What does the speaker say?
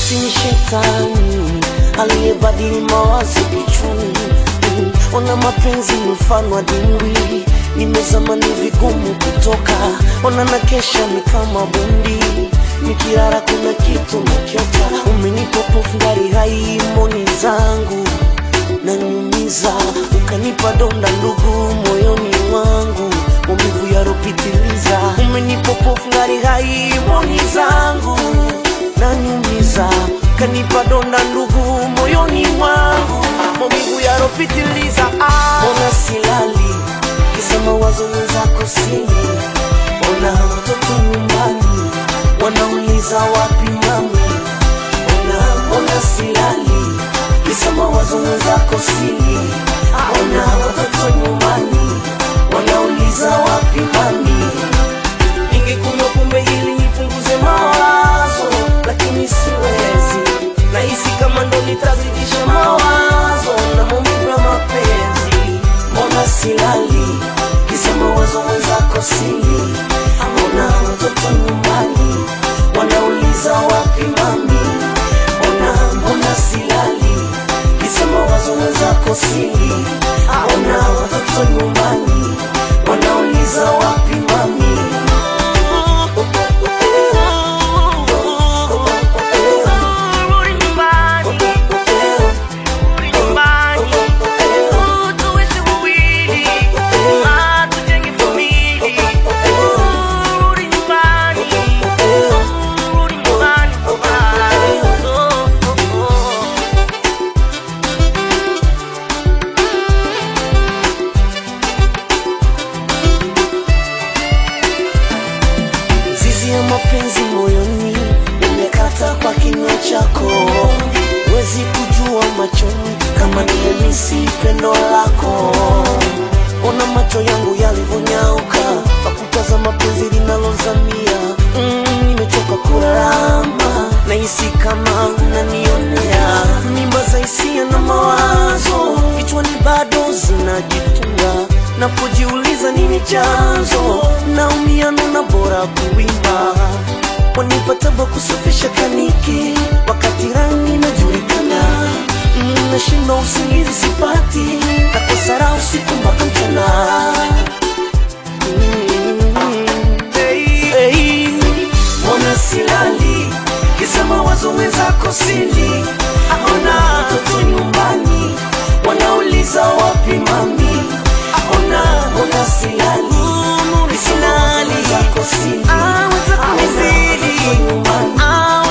ibilisi ni shetani aliyebadili mawazo kichwani. Mm, Ona mapenzi ni mfano wa dimbwi, nimezama ni vigumu kutoka. Ona na kesha ni kama bundi, nikilala kuna kitu nakiota. Umenipa pofu ngari hai moni zangu nanyumiza, ukanipa donda ndugu moyoni mwangu, maumivu yaropitiliza. Umenipa pofu ngari hai moni zangu nanyumiza, ukanipa donda ndugu moyoni mwangu, maumivu yaropitiliza. Ah, Mbona silali kisa mawazo wenzako sini, ona watoto nyumbani wanauliza wapi mami ona mbona silali kisa mawazo wenzako sili ona watoto nyumbani wanauliza wapi mami ningekunywa pombe ili nipunguze mawazo lakini siwezi nahisi kama ndo nitazidisha mawazo na maumivu ya mapenzi mbona silali kisa mawazo wenzako sili ona watoto nyumbani wanauliza wapi mami ona mbona silali kisa mawazo wenzako sili ona watoto nyumbani wanauliza wapi mami Rudi nyumbani, rudi nyumbani, tuishi wawili, ah, tujenge familia. Rudi nyumbani, rudi nyumbani, ah, oh, oh, oh. zizi ya mapenzi moyoni imekata kwa kinywa chako wezi kujua machoni kama nimemisi pendo lako ona macho yangu yalivyonyauka pakutaza mapenzi linalozamia mm, nimechoka kurama nahisi kama unanionea mimba za hisia na mawazo kichwani bado zinajitunga napojiuliza nini chanzo naumia nuna bora kuimba wanipataba kusafisha kaniki wakati rangi inajulikana Mm, nashinda usingizi sipati nakosara usiku mpaka mchana Mm, hey, hey. mbona silali kisa mawazo wenzako sili aona watoto nyumbani wanauliza wapi mami aona mbona silali kisa mawazo wenzako sili Ah, wenzako aona sili. watoto nyumbani Ah,